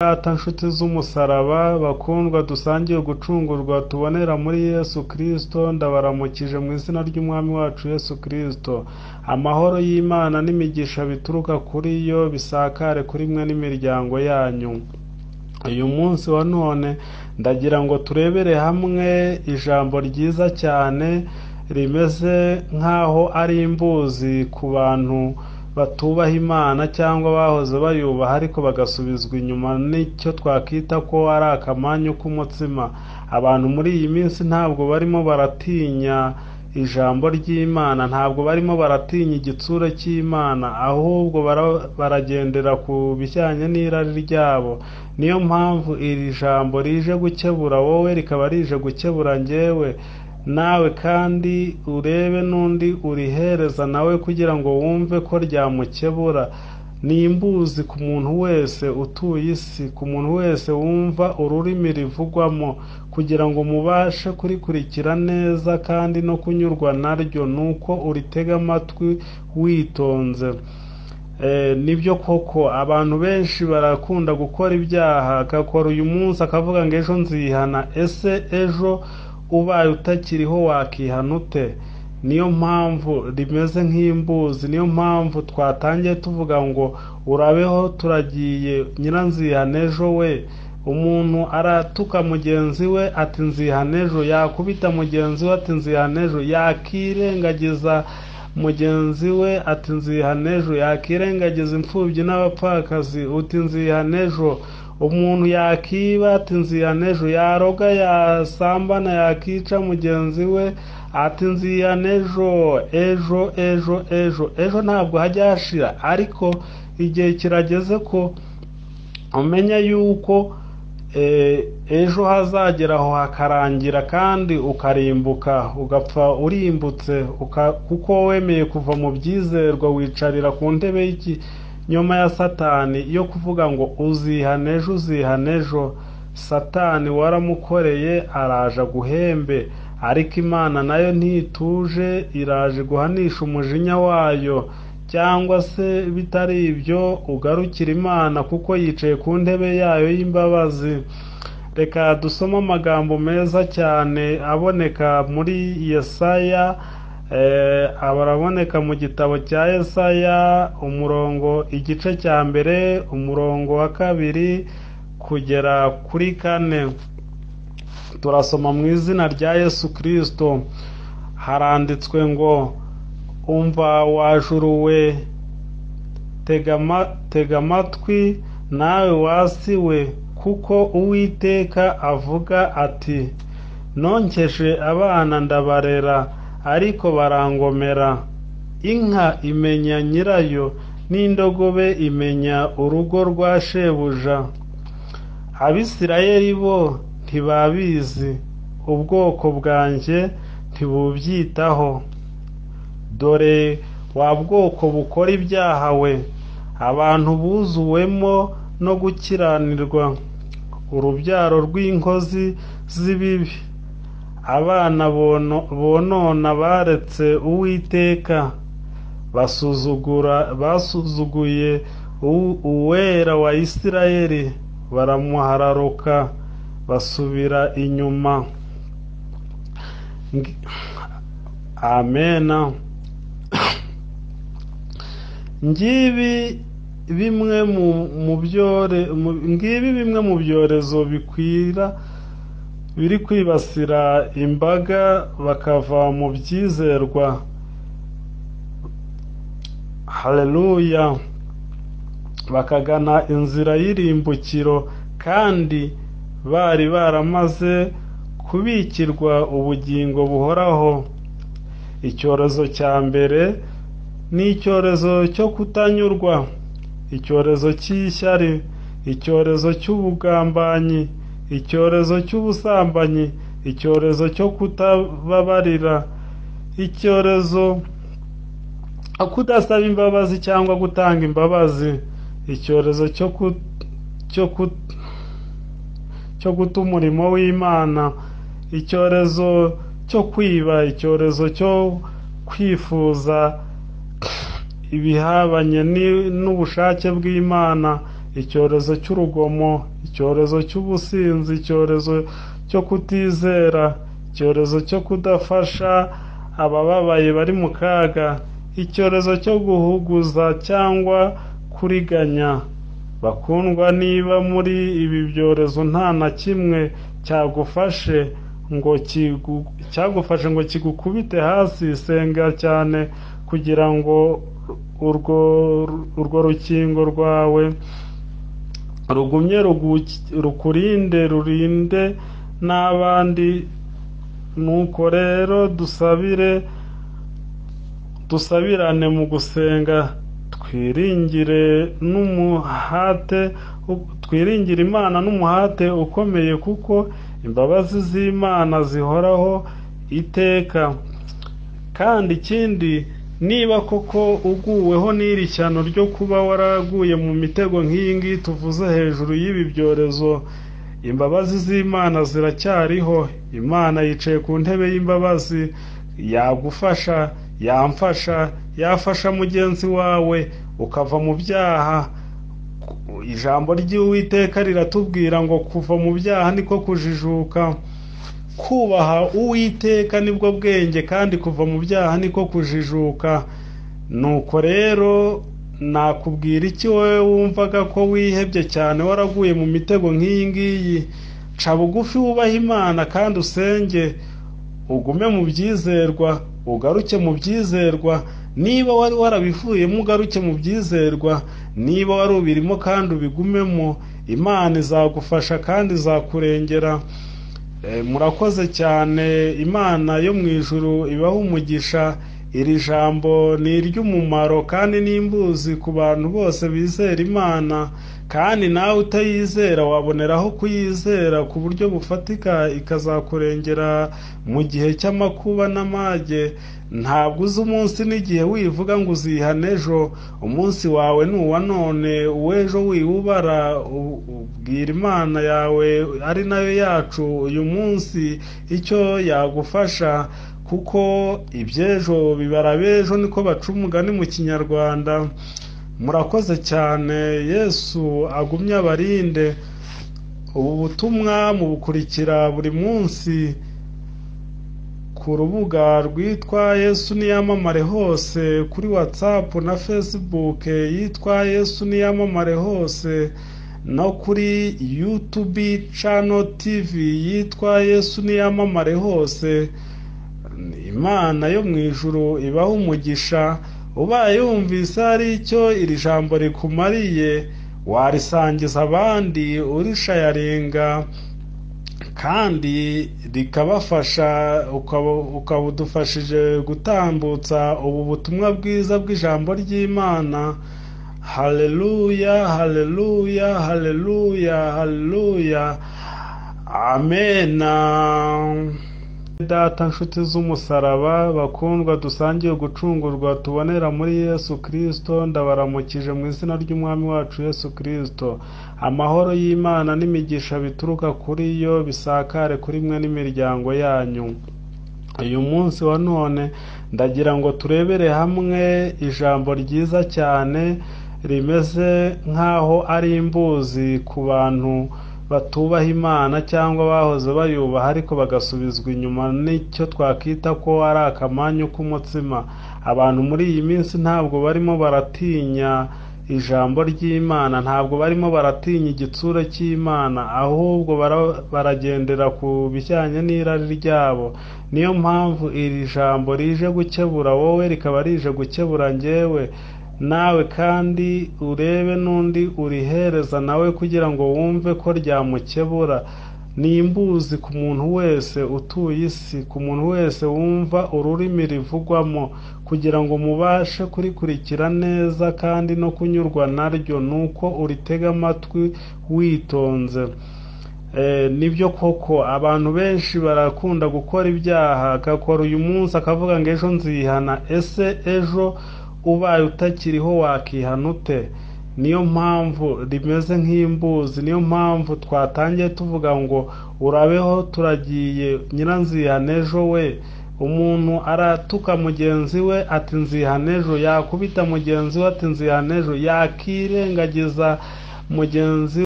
Data nshuti z'umusaraba, bakundwa dusangiye gucungurwa tubonera muri Yesu Kristo, ndabaramukije mu izina ry'Umwami wacu Yesu Kristo. Amahoro y'Imana n'imigisha bituruka kuri yo bisakare kuri mwe n'imiryango yanyu. Uyu munsi wa none ndagira ngo turebere hamwe ijambo ryiza cyane rimeze nk'aho ari imbuzi ku bantu batubaha Imana cyangwa bahoze bayubaha ariko bagasubizwa inyuma n'icyo twakwita ko ari akamanyu k'umutsima. Abantu muri iyi minsi ntabwo barimo baratinya ijambo ry'Imana, ntabwo barimo baratinya igitsure cy'Imana, ahubwo baragendera ku bijyanye n'irari ryabo. Niyo mpamvu iri jambo rije gukebura wowe, rikaba rije gukebura njyewe, nawe kandi urebe n'undi urihereza nawe kugira ngo wumve ko ryamukebura. Ni imbuzi ku muntu wese utuye isi, ku muntu wese wumva ururimi rivugwamo, kugira ngo mubashe kurikurikira neza kandi no kunyurwa na ryo, ni uko uritega amatwi witonze. Ni byo koko abantu benshi barakunda gukora ibyaha, agakora uyu munsi akavuga ngo ejo nzihana, ese ejo ubaye utakiriho wakihana ute? Niyo mpamvu rimeze nk'imbuzi, niyo mpamvu twatangiye tuvuga ngo urabeho turagiye nyiranzihana ejo we. Umuntu aratuka mugenzi we ati nzihana ejo, yakubita mugenzi we ati nzihana ejo, yakirengagiza mugenzi we ati nzihana ejo, yakirengagiza imfubyi n'abapfakazi uti nzihana ejo, umuntu yakiba ati nzihana ejo, yaroga yasambana yakica mugenzi we ati nzihana ejo, ejo ejo ejo. Ejo ntabwo hajya hashira ariko igihe kirageze ko umenya yuko ejo hazagera aho hakarangira kandi ukarimbuka ugapfa urimbutse kuko wemeye kuva mu byizerwa wicarira ku ntebe y'ikinyoma ya satani yo kuvuga ngo uzihana ejo uzihana ejo. Satani waramukoreye araje aguhembe ariko Imana nayo ntituje iraje guhanisha umujinya wayo cyangwa se bitari ibyo ugarukira Imana kuko yicaye ku ntebe yayo y'imbabazi. Reka dusome amagambo meza cyane aboneka muri Yesaya, araboneka mu gitabo cya Yesaya umurongo igice cya mbere, umurongo wa kabiri kugera kuri kane. Turasoma mu izina rya Yesu Kristo, haranditswe ngo umva wa juru we tega amatwi nawe wasi we kuko uwiteka avuga ati nonkeje abana ndabarera ariko barangomera inka imenya nyirayo n'indogobe imenya urugo rwa shebuja abisirayeli bo ntibabizi ubwoko bwanjye ntibubyitaho dore wa bwoko bukora ibyaha we abantu buzuwemo no gukiranirwa urubyaro rw'inkozi z'ibibi abana bonona baretse uwiteka basuzugura basuzuguye uwera wa isirayeli baramuhararuka basubira inyuma amena ngibi bimwe mu byorezo bikwira biri kwibasira imbaga bakava mu byizerwa hareruya bakagana inzira y'irimbukiro kandi bari baramaze kubikirwa ubugingo buhoraho icyorezo cya mbere ni icyorezo cyo kutanyurwa icyorezo cy'ishyari icyorezo cy'ubugambanyi icyorezo cy'ubusambanyi icyorezo cyo kutababarira icyorezo kudasaba imbabazi cyangwa gutanga imbabazi icyorezo cyo guta umurimo w'imana icyorezo cyo kwiba icyorezo cyo kwifuza ibihabanye n'ubushake bw'imana icyorezo cy'urugomo icyorezo cy'ubusinzi icyorezo cyo kutizera icyorezo cyo kudafasha abababaye bari mu kaga icyorezo cyo guhuguza cyangwa kuriganya bakundwa niba muri ibi byorezo nta na kimwe cyagufashe ngo kigu- cyagufashe ngo kigukubite hasi senga cyane kugira ngo urwo urwo rukingo rwawe rugumye rugu- rukurinde rurinde n'abandi nuko rero dusabire dusabirane mu gusenga twiringire n'umuhate twiringire imana n'umuhate ukomeye kuko imbabazi z'imana zihoraho iteka kandi ikindi niba koko uguweho n'iri cyano ryo kuba waraguye mu mitego nk'iyi ngiyi tuvuze hejuru y'ibi byorezo imbabazi z'imana ziracyariho imana yicaye ku ntebe y'imbabazi yagufasha yamfasha yafasha mugenzi wawe ukava mu byaha ijambo ry'uwiteka riratubwira ngo kuva mu byaha niko kujijuka kubaha uwiteka nibwo bwenge kandi kuva mu byaha niko kujijuka nuko rero nakubwira iki wowe wumvaga ko wihebye cyane waraguye mu mitego nk'iyi ngiyi ca bugufi wubahe imana kandi usenge ugume mu byizerwa ugaruke mu byizerwa niba wari warabivuyemo ugaruke mu byizerwa niba wari ubirimo kandi ubigumemo imana izagufasha kandi izakurengera Eh, murakoze cyane imana yo mu ijuru ibaha umugisha iri jambo ni iry'umumaro kandi n'imbuzi ku bantu bose bizera imana kandi nawe utayizera waboneraho kuyizera ku buryo bufatika ikazakurengera mu gihe cy'amakuba n'amage ntabwo uzi umunsi n'igihe wivuga ngo uzihana ejo umunsi wawe ni uwa none uw'ejo wiwubara u- ubwira imana yawe ari nayo yacu uyu munsi icyo yagufasha kuko iby'ejo bibara ab'ejo niko baca umugani mu kinyarwanda murakoze cyane yesu agumye abarinde ubu butumwa mubukurikira buri munsi ku rubuga rwitwa yesu niyamamare hose kuri whatsapp na facebook yitwa yesu niyamamare hose no kuri youtube channel tv yitwa yesu niyamamare hose imana yo mu ijuru ibaha umugisha ubaye yumvise hari icyo iri jambo rikumariye warisangiza abandi urishayaringa kandi rikabafasha ukaba- ukaba udufashije gutambutsa ubu butumwa bwiza bw'ijambo ry'imana haleluya haleluya haleluya haleluya amena data nshuti z'umusaraba bakundwa dusangiye gucungurwa tubonera muri yesu kirisito ndabaramukije mu izina ry'umwami wacu yesu kirisito amahoro y'imana n'imigisha bituruka kuri yo bisakare kuri mwe n'imiryango yanyu uyu munsi wa none ndagira ngo turebere hamwe ijambo ryiza cyane rimeze nk'aho ari imbuzi ku bantu batubaha imana cyangwa bahoze bayubaha ariko bagasubizwa inyuma n'icyo twakita ko ari akamanyu k'umutsima abantu muri iyi minsi ntabwo barimo baratinya ijambo ry'imana ntabwo barimo baratinya igitsure cy'imana ahubwo bara- baragendera ku bijyanye n'irari ryabo niyo mpamvu iri jambo rije gukebura wowe rikaba rije gukebura njyewe nawe kandi urebe n'undi urihereza nawe kugira ngo wumve ko ryamukebura ni imbuzi ku muntu wese utuye isi ku muntu wese wumva ururimi rivugwamo kugira ngo mubashe kurikurikira neza kandi no kunyurwa naryo ni uko uritega amatwi witonze Eh, nibyo koko abantu benshi barakunda gukora ibyaha agakora uyu munsi akavuga ngo ejo nzihana ese ejo ubaye utakiriho wakihana ute niyo mpamvu rimeze nk'imbuzi niyo mpamvu twatangiye tuvuga ngo urabeho turagiye nyiranzihana ejo we umuntu aratuka mugenzi we ati nzihana ejo yakubita mugenzi we ati nzihana ejo yakirengagiza mugenzi